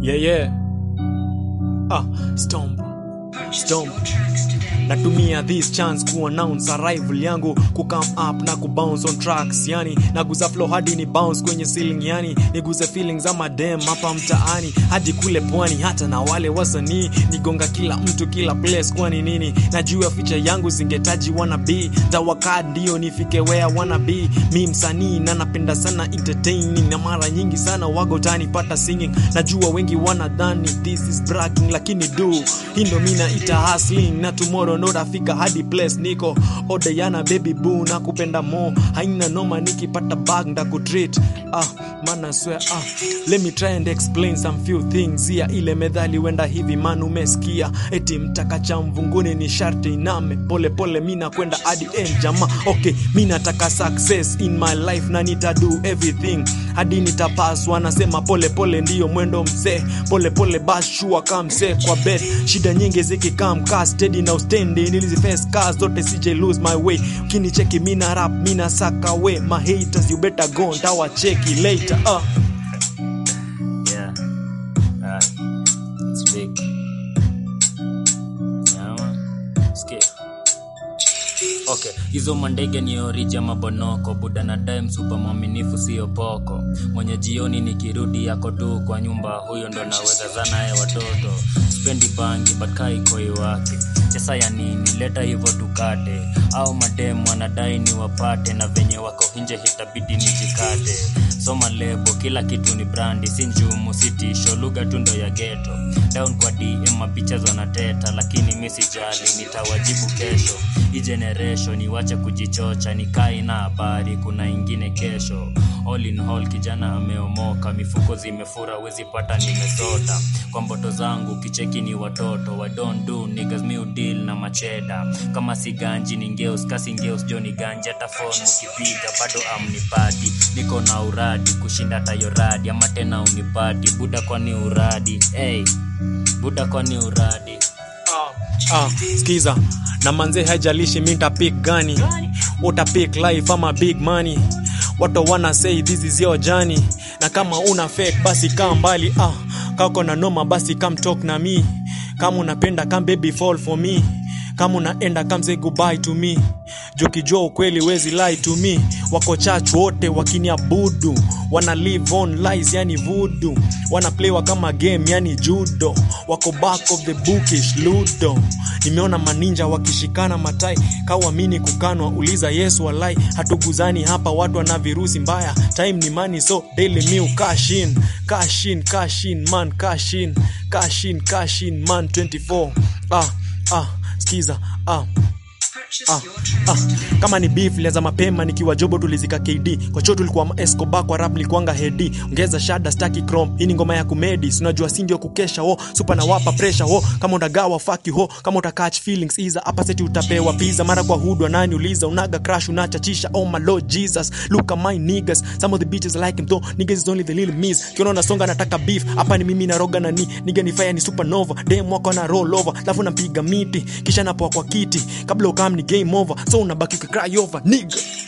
Yeah, yeah. Ah, stomp. Stomp. natumia this chance kuannounce arrival yangu kucome up na kubounce on tracks yani naguza flow hadi ni bounce kwenye ceiling yani niguze feelings ama dem hapa mtaani hadi kule pwani hata na wale wasanii nigonga kila mtu kila place kwani nini najua feature yangu zingetaji wanna be tawaka ndio nifike where wanna be mi msanii na napenda sana entertaining na mara nyingi sana wago tanipata singing najua wengi wanadhani this is bragging lakini do hii ndo mi naita hustling na tomorrow ndo tafika hadi place niko odeyana baby boo na kupenda mo haina noma nikipata bag ndakutreat ah mana swear ah let me try and explain some few things ya ile medhali wenda hivi man umesikia eti mtaka cha mvunguni ni sharti iname pole pole mi nakwenda hadi end jama okay mi nataka success in my life na nita do everything hadi nitapaswa nasema pole pole ndiyo mwendo mzee pole pole bashua kaa mzee kwa bed shida nyingi zikikaa mkaa steady na ustendi niliziface cars zote CJ lose my way ukinicheki mina rap mina saka we my haters you better go ntawacheki later uh. Yeah. Uh, it's big. Yeah, man. Sikia. Okay, hizo mandege ni orija mabonoko buda na time super mwaminifu sio poko mwenye jioni nikirudi yako tu kwa nyumba huyo ndo naweza zanaye watoto spendi bangi bakai koi wake pesa ya nini leta hivyo tukate au mademu wanadai ni wapate na venye wako nje hitabidi nijikate soma lebo kila kitu ni brandi si njumu si tisho lugha tu ndo ya geto down kwa dm mapicha wanateta lakini mi sijali nitawajibu kesho hii generation iwache kujichocha nikai na habari kuna ingine kesho all in all kijana ameomoka mifuko zimefura wezi pata nimesota kwa mboto zangu kicheki ni watoto I don't do niggas mi deal na macheda kama si ganji ni ngeus kasi ngeus jo ni ganji hata phone ukipiga bado amnipati niko na uradi kushinda tayoradi ama tena unipati buda kwani uradi hey, buda kwani uradi ah, skiza na manze haijalishi mi ntapik gani utapik life ama big money watu wana say this is your journey na kama una fake basi kaa mbali ah, kako na noma basi come talk na me kama unapenda come baby fall for me kama unaenda come say goodbye to me jukijua ukweli wezi lie to me wako church wote wakiniabudu wana live on lies yani voodoo wana playwa kama game yani judo wako back of the bookish ludo nimeona maninja wakishikana matai kawamini kukanwa uliza yesu walai hatuguzani hapa watu wana virusi mbaya time ni money so daily meal cash in cash in cash in man cash in cash in cash in man 24 ah ah skiza ah Ah, ah, kama ni beef lianza mapema nikiwa jobo tulizika kd kwa cho tulikuwa escoba kwa rap nilikuanga hedi ongeza shada staki chrome hii ni ngoma ya kumedi sinajua si ndio kukesha ho super na wapa pressure ho kama utagawa faki ho kama utakatch feelings iza hapa seti utapewa pizza mara kwa hudwa nani uliza unaga crash unachachisha oh my lord jesus look at my niggas some of the bitches like him though niggas is only the little miss kiona unasonga nataka beef hapa ni mimi naroga na ni nigga ni fire ni supernova dem wako na roll over alafu nampiga miti kisha napoa kwa kiti kabla ukam ni game over so unabaki ukicry over nigga